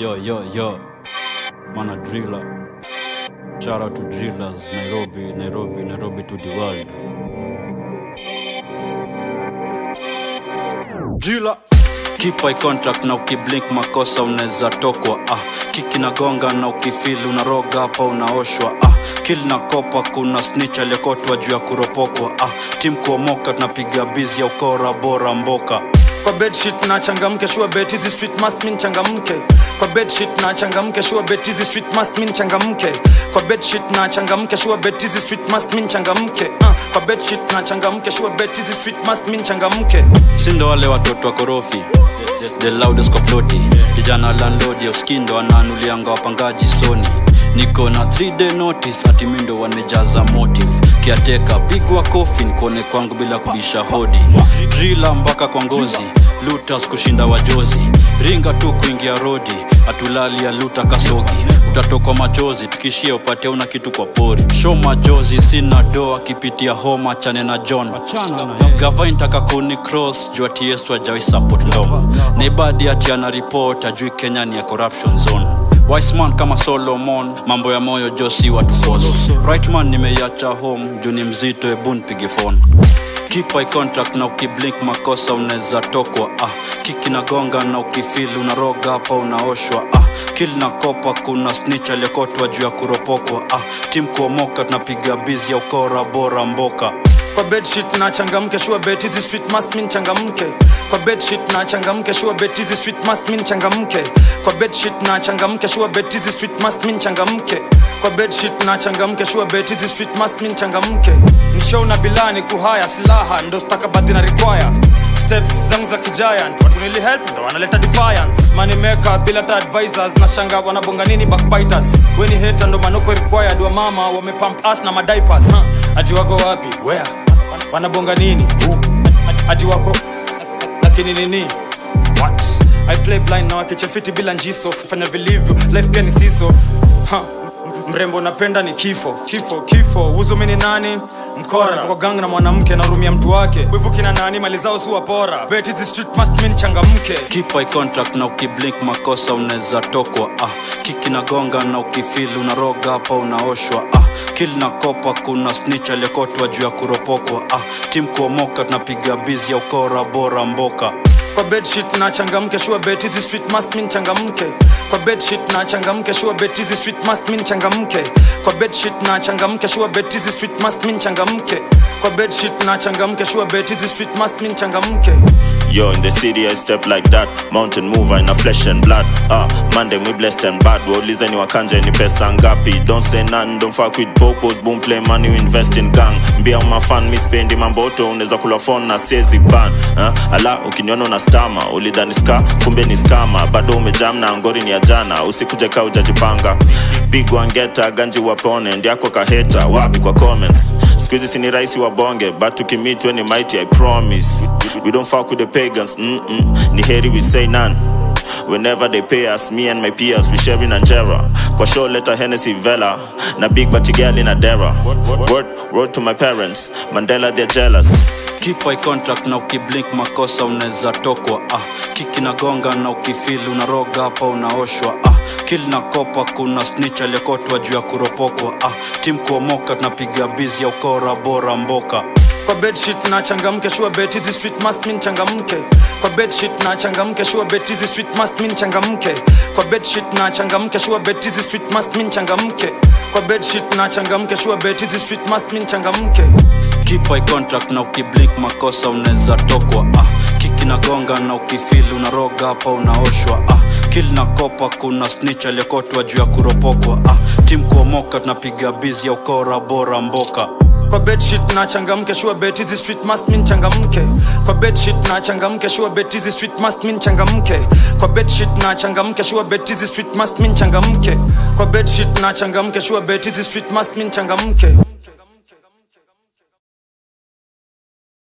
Yo, yo, yo. Mana driller. Shout out to drillers. Nairobi, Nairobi, Nairobi to the world. Driller. Keep eye contact na ukiblink makosa unaweza tokwa ah. Kiki na gonga na ukifili unaroga hapa unaoshwa ah. Kill na kopa kuna snitch aliyekotwa juu ya kuropokwa ah. Team kuomoka tunapiga bizi ya ukora bora mboka kwa bedsheet na changamke sure bet hizi street must mean changamke kwa bedsheet na changamke sure bet hizi street must mean changamke kwa bedsheet na changamke sure bet hizi street must mean changamke uh, kwa bedsheet na changamke sure bet hizi street must mean changamke sindo wale watoto wa korofi the loudest kwa ploti kijana landlord ya uskindo ananulianga wapangaji soni niko na 3 day notice ati mindo wamejaza motive kiateka pigwa kofi nikone kwangu bila kubisha hodi drila mpaka kwa ngozi lutas kushinda wajozi ringa tu kuingia rodi atulali ya luta kasogi utatokwa machozi tukishia upate una kitu kwa pori show majozi sina doa kipitia homa chane na john gava intaka kuni cross juu ati yesu ajawai support law naibadi ati ana report ajui kenya ni ya corruption zone Wiseman kama Solomon, mambo ya moyo josi watu force. Right man nimeiacha home, juu ni mzito, ebu nipige phone. Keep eye contact na ukiblink makosa unaweza tokwa ah. Kiki na gonga na ukifili unaroga hapa unaoshwa ah. Kill na kopa kuna snitch aliyekotwa juu ya kuropokwa ah. Team kuomoka tunapiga bizi ya ukora bora mboka kwa bedsheet na changamke sure bet hizi street must mean changamke kwa bedsheet na changamke sure bet hizi street must mean changamke kwa bedsheet na changamke sure bet hizi street must mean changamke kwa bedsheet na changamke sure bet hizi street must mean changamke mshow na bilani kuhaya silaha ndo stakabadhi na require steps zangu za kigiant watu nili help ndo wanaleta defiance money maker bila ta advisors na shanga wanabonga nini backbiters weni hater ndo manoko required wa mama wamepump us na madiapers huh? ati wako wapi where wanabonga nini Who? ati wako lakini nini what i play blind na wakichefiti bila njiso fanya vilivyo life pia ni siso huh. mrembo napenda ni kifo kifo kifo huzumini nani mkora kwa gang na mwanamke narumia mtu wake wivu kina nani mali zao si wapora bet hizi street must mean changamke Keep eye contact na ukiblink makosa unaweza tokwa ah. Kiki na gonga na ukifili unaroga hapa unaoshwa ah. Kill na kopa kuna snitch aliyekotwa juu ya kuropokwa ah. Team kuomoka tunapiga bizi ya ukora bora mboka kwa bedsheet na changamke sure bet hizi street must mean changamke kwa bedsheet na changamke sure bet hizi street must mean changamke kwa bedsheet na changamke sure bet hizi street must mean changamke kwa bedsheet na changamke sure bet hizi street must mean changamke Yo, in the city I step like that Mountain mover in a flesh and blood Ah, Monday we blessed and bad Waulize ni wakanja ni pesa ngapi Don't say none, don't fuck with popos Boom play money, we invest in gang Mbia umafan, mi spendi mamboto Unaweza kula phone na siezi ban ah, Ala, ukiniona una stama Ulidhani ska, kumbe ni skama Bado umejam na ngori ni ya jana Usikuje ka ujajipanga Pigwa ngeta, ganji wapone Ndiako kaheta, wapi kwa comments Squeezy sini raisi wa bonge But tukimit we ni mighty, I promise We don't fuck with the pagans, mm-mm. Ni heri we say none Whenever they pay us, me and my peers, we sharing Angera. Kwa show letter Hennessy Vela, na big batty girl in Adera. Word, word to my parents, Mandela they're jealous. Keep eye contact na ukiblink makosa unaweza tokwa ah. Kiki na gonga na ukifili unaroga hapa unaoshwa ah. Kill na kopa kuna snitch aliyekotwa juu ya kuropokwa ah. Team kuomoka tunapiga bizi ya ukora bora mboka kwa bedsheet na changamke sure bet hizi street must mean changamke kwa bedsheet na changamke sure bet hizi street must mean changamke kwa bedsheet na changamke sure bet hizi street must mean changamke kwa bedsheet na changamke sure bet hizi street must mean changamke Keep eye contact na ukiblink makosa unaweza tokwa ah. Kiki na gonga na ukifili unaroga hapa unaoshwa ah. Kill na kopa kuna snitch aliyekotwa juu ya kuropokwa ah. Team kuomoka tunapiga bizi ya ukora bora mboka kwa bedsheet na changamke sure bet hizi street must mean changamke kwa bedsheet na changamke sure bet hizi street must mean changamke kwa bedsheet na changamke sure bet hizi street must mean changamke kwa bedsheet na changamke sure bet hizi street must mean changamke